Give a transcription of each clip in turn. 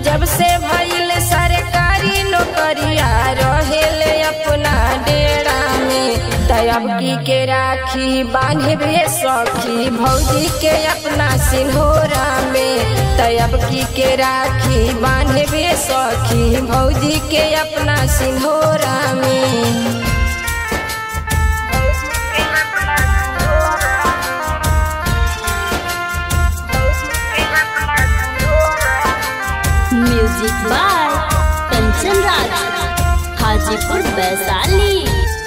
जब से भइल सरकारी नौकरिया रहेले अपना डेरा में तब की के राखी बांधे सखी भौजी के अपना सिंहोरा में तब की के राखी बांधे सखी भौजी के अपना सिंहोरा में म्यूजिक बाय कंचन राज हाजीपुर वैशाली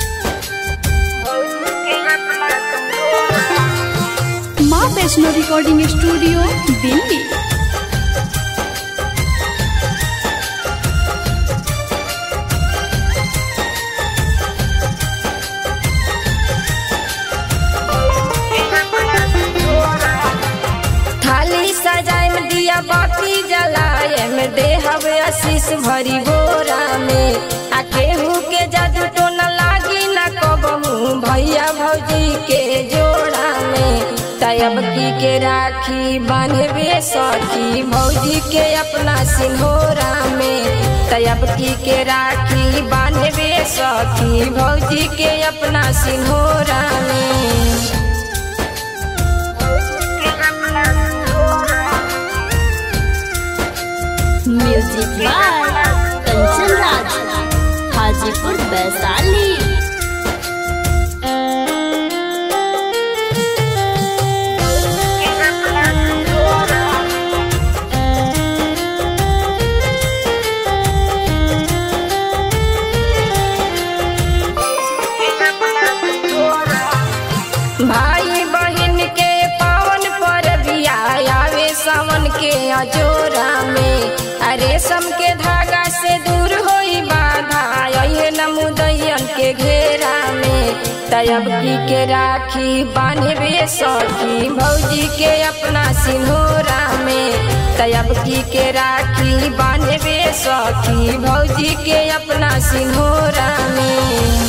माँ वैष्णो रिकॉर्डिंग स्टूडियो दिल्ली थाली सजाए में दिया बाती जलाए में देहब आशीष भरी बोरा में आ केहू के जादू तो न लागी न कबहू भैया भौजी के जोड़ा में तब की के राखी बांधबे सखी भौजी के अपना सिंहोरा में तब की के राखी बांधबे सखी भौजी के अपना सिंहोरा में म्यूजिक बाय कंचन राज हाजीपुर वैशाली भाई बहन के पावन पर बिया आवे सावन के अजोरा में अरे सम के धागा से दूर होई बाधा ये नमुदयन के घेरा में तब की के राखी बांधबे सखी भौजी के अपना सिंहोरा में तब की के राखी बांधबे सखी भौजी के अपना सिंहोरा में